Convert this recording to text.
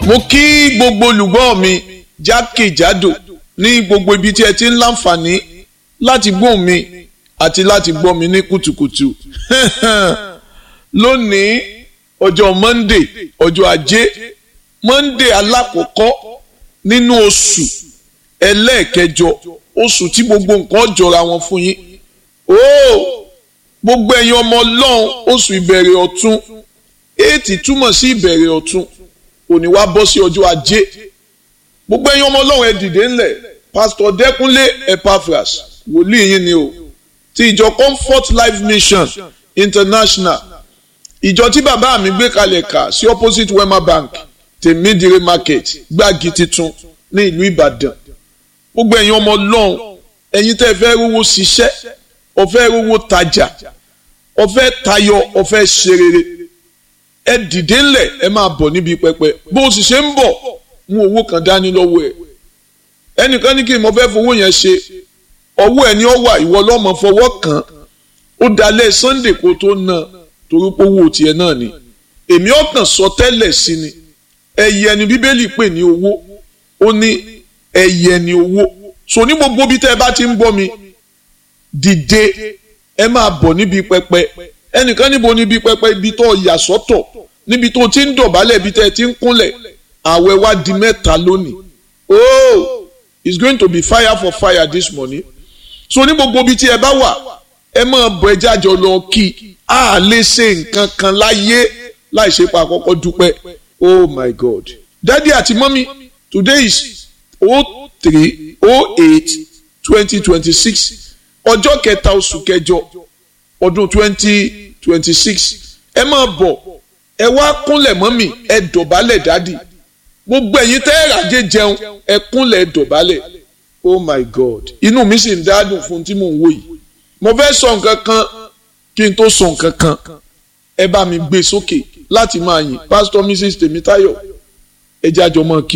mo kí gbogbo olùgbọ́ mi jákèjádò ní gbogbo ibi tí ẹ ti ń láǹfààní láti gbóhùn mi àti láti gbọ́ mi ní kùtùkùtù lónìí ọjọ́ monday ọjọ́ ajé monday alákọ̀ọ́kọ́ nínú oṣù ẹlẹ́ẹ̀kẹjọ oṣù tí gbogbo nǹkan jọra wọn fún yín ooo gbogbo ẹ̀yin ọmọ ọlọ́run oṣù ìbẹ̀rẹ̀ ọ̀tun éètì túmọ̀ sí ìbẹ̀rẹ̀ ọ̀tun òní wá bọ́ sí ọjọ́ ajé gbogbo ẹ̀yin ọmọ ọlọ́run ẹ dìde ńlẹ̀ pásítọ̀ dẹ́kunlé epaphras wòlíì yín ni o ti ìjọ comfort life mission international ìjọ tí bàbá mi gbé kalẹ̀ kà sí opposite wema bank tèmídìrí market gbági titun ní ìlú ìbàdàn gbogbo ẹ̀yin ọmọ ọlọ́run ẹ̀yin tẹ́ fẹ́ rówó ṣiṣẹ́ ọ̀fẹ́ rówó tajà ọ̀fẹ́ tayọ ọ̀fẹ́ ṣe rere ẹ dìde ńlẹ̀ ẹ máa bọ̀ níbi pẹpẹ bó o sì ṣe ń bọ̀ mú owó kan dání lọ́wọ́ ẹ ẹnìkan ní kí n mọ fẹ́ fowó yẹn ṣe ọwọ́ ẹ ní ọ wà ìwọ lọ́mọ fọwọ́ kàn ó dalẹ̀ sunday kó tó ná torí pé owó tiẹ̀ náà ni èmi ọkàn sọ tẹ́lẹ̀ sí ni ẹyẹ ni bíbélì pè ní owó ó ní ẹyẹ ni owó so ní gbogbo bí tẹ́ ẹ bá ti ń bọ́ mi dìde ẹ máa bọ̀ níbi pẹpẹ ẹnìkan níbo níbi pẹpẹ ibi tó yà sọ́tọ̀ níbi tó ti ń dọ̀bálẹ̀ ibi tẹ́ ẹ ti ń kúnlẹ̀ àwẹ̀ wá di mẹ́ta lónìí oh it's going to be fire for fire this morning so ní gbogbo ibi tí ẹ bá wà ẹ máa bọ̀ ẹ jájọ lọ kí a lè ṣe nǹkan kan láyé láì ṣe pa àkọ́kọ́ dúpẹ́ oh my god daddy àti mọ́mí today is oh three oh eight twenty twenty six ọjọ́ kẹta oṣù kẹjọ ọdún twenty twenty six ẹ máa bọ̀ ẹ wá kúnlẹ̀ mọ́mí ẹ dọ̀bálẹ̀ dádì gbogbo ẹ̀yin tẹ́ ẹ ràjẹ́ jẹun ẹ kúnlẹ̀ ẹ dọ̀bálẹ̀ oh my god inú mi sì ń dádùn fún tí mò ń wò yìí mo fẹ́ sọ nǹkan kan kí n tó sọ nǹkan kan ẹ bá mi gbé sókè láti máa yìn pásítọ̀ mrs tèmítáyọ̀ ẹ jájọ mọ́ kí.